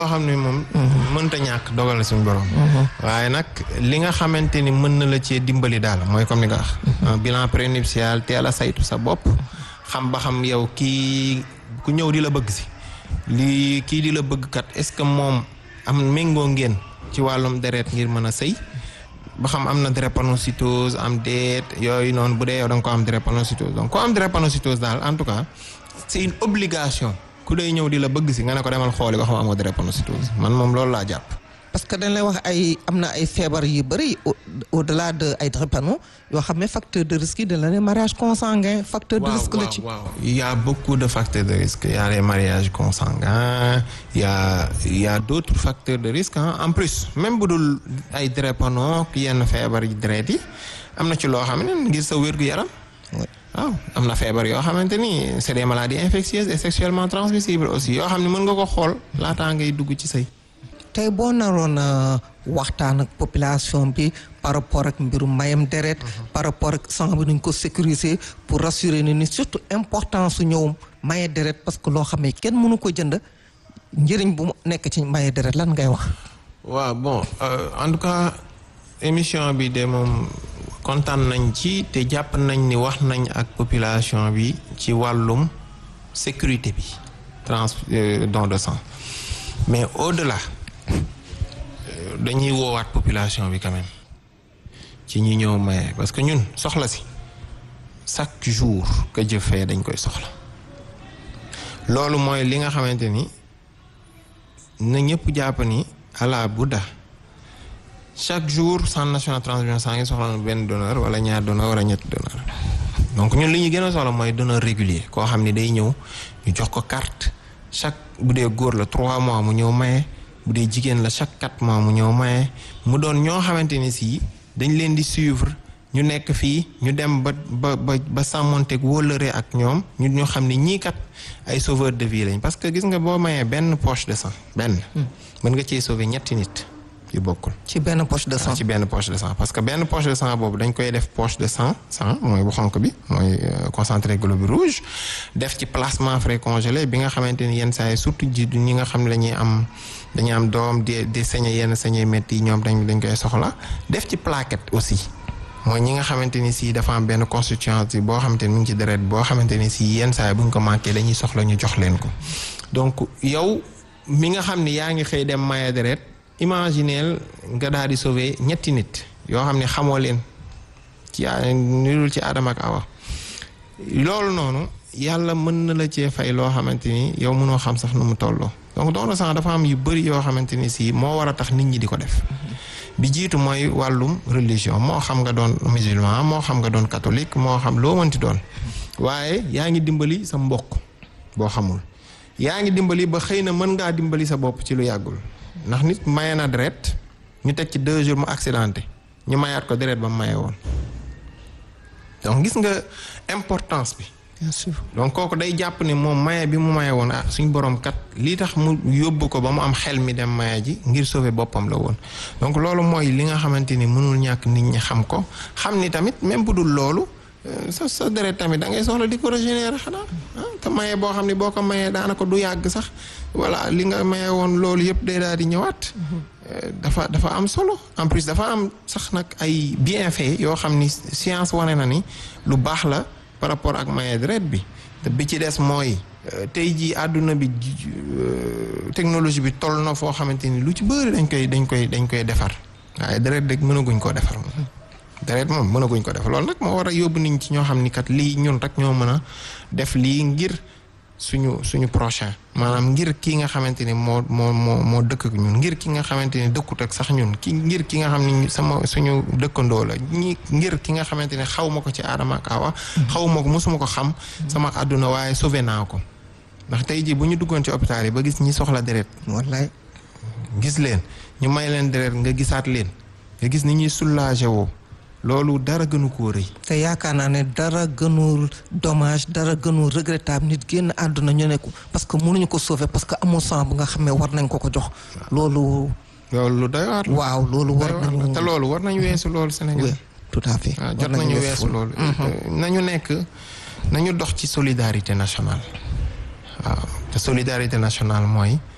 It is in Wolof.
loo xam ne moom mënta ñàkk dogal la suñu borom waaye nag li nga xamante ni mën na la cee dimbali daal mooy comme ni nga wax bilan prénuptial teel a saytu sa bopp xam ba xam yow kii ku ñëw di la bëgg si lii kii di la bëgg kat est-ce que moom am méngoo ngeen ci wàllum deret ngir mën a sëy ba xam am na drépanocytose am déet yooyu noonu bu dee yow da nga ko am drépanocytose donc ko am drépanocytose daal en tout cas c'est une obligation ku day ñëw di la bëgg si nga ne ko demal xooli ba xam amoo drépanocytose man moom loolu laa jàpp. parce que dañ lay wax ay am na ay feebar yu bëri au delà de ay drépano yoo xam ne facteur de risque yi dañ la ne mariage consanguin facteur de risque la ci. waaw il y a beaucoup de facteurs de risque il y a les mariages consanguins il y a il y a d'autres facteurs de risque en plus même bu dul ay drépano yenn feebar yi deret yi am na ci loo xam ne ngir sa wér-gu-yaram. waaw am na feebar yoo xamante ni c'est des maladies infectieuses et sexuellement transmissibles aussi yoo xam ne mën nga ko xool laataa ngay dugg ci sëy tey boo naroon waxtaan ak population bi par rapport ak mbirum mayam deret par rapport ak sang bi nuñ ko sécuriser pour rassurer ni ni surtout importance su ñëw maye deret parce que loo xam ne kenn mënu ko jënd njëriñ bu mu nekk ci maye deret lan ngay wax waaw bon en tout cas émission bi de moom kontaan nañ ci te jàpp nañ ni wax nañ ak population bi ci wàllum sécurité bi trans don de sang mais au-delà dañuy woowaat population bi quand même ci ñi ñëw maye parce que ñun soxla si chaque jour que Dieu fait dañ koy soxla loolu mooy li nga xamante ni na ñëpp jàpp ni ala budda chaque jour centre national transfusion sanguine soxla na benn donneur wala ñaar donneur wala ñetti donneur donc ñun li ñu gën a soxla mooy donneur régulier koo xam ni day ñëw ñu jox ko carte chaque bu dee góor la trois mois mu ñëw maye bu dee jigéen la chaque quatre mois mu ñëw maye mu doon ñoo xamante ni si dañ leen di suivre ñu nekk fii ñu dem ba ba ba ba sàmmonteeg wóllëre ak ñoom ñu ñu xam ni ñii kat ay sauveur de vie lañ parce que gis nga boo mayee benn poche de sang benn mën nga cee sauver ñetti nit yu bokkul ci benn poche de sang ci benn poche de sang parce que benn poche de sang boobu dañ koy def poche de sang sang mooy bu xonk bi mooy concentré globule rouge def ci plasma frais congelé bi nga xamante ni yenn saa yi surtout ji ñi nga xam ne dañuy am dañuy am doom di di sañe yenn sañe métti yi ñoom dañ dañ koy soxla def ci plaquette aussi mooy ñi nga xamante ni si dafa am benn constitution boo xamante ni mu ngi ci deret boo xamante ni si yenn saa yi bu ñu ko manqué dañuy soxla ñu jox leen ko donc yow mi nga xam ni yaa ngi xëy dem maye deret imagineel nga daal di sauver ñetti nit yoo xam ne xamoo leen ci nirul ci Adama ak Awa loolu noonu yàlla mën na la cee fay loo xamante ni yow mënoo xam sax nu mu tolloo donc don de sang dafa am yu bëri yoo xamante ni si moo war a tax nit ñi di ko def bi jiitu mooy wàllum religion moo xam nga doon musulman moo xam nga doon catholique moo xam loo mënti doon waaye yaa ngi dimbali sa mbokk boo xamul yaa ngi dimbali ba xëy na mën ngaa dimbali sa bopp ci lu yàggul ndax nit maye na deret ñu teg ci deux jours mu accidenté ñu mayaat ko deret ba mu maye woon donc gis nga importance bi. bien sûr donc kooku day jàpp ne moom maye bi mu maye woon ah suñ borom kat lii tax mu yóbbu ko ba mu am xel mi dem maye ji ngir sauver boppam la woon. donc loolu mooy li nga xamante ni mënul ñàkk nit ñi xam ko xam ni tamit même bu dul loolu sa sa deret tamit da ngay soxla di ko régénérer xanaa ah te maye boo xam ne boo ko mayee daanaka du yàgg sax. voilà li nga maye woon loolu yëpp day daal di ñëwaat. dafa dafa am solo en plus dafa am sax nag ay bienfaits yoo xam ni science wane na ni lu baax la par rapport ak maye deret bi te bi ci des mooy tey jii àdduna bi technologie bi toll na foo xamante ni lu ci bëri dañ koy dañ koy dañ koy defar waaye deret rek mënaguñ koo defar moom. deret moom mënaguñ ko defar loolu nag moo war a yóbbu nit ñi ci ñoo xam ni kat lii ñun rek ñoo mën a def lii ngir. suñu suñu prochain maanaam ngir kii nga xamante ni moo moo moo moo dëkk ak ñun ngir ki nga xamante ni dëkkut ak sax ñun ki ngir ki nga xam ni sama suñu dëkkandoo la ñi ngir ki nga xamante ni xaw ma ko ci Adama ak Awa xaw ma ko mosuma ko xam sama àdduna waaye sauvé naa ko ndax tey jii bu ñu duggoon ci hôpital yi ba gis ñi soxla deret wallaay gis leen ñu may leen deret nga gisaat leen nga gis ni ñuy soulagé woo loolu dara gënu koo rëy. te yaakaar naa ne dara gënul dommage dara gënul regrettable nit génn àdduna ñu ne ko parce que mënuñu ko sauver parce que amul sang bu nga xam ne war nañ ko ko jox. loolu. loolu lu doy waar. waaw loolu war nañu. te loolu war nañu weesu loolu Sénégal. oui tout à fait. waaw jot nañu weesu loolu. nañu nekk nañu dox ci solidarité nationale. waaw te solidarité nationale mooy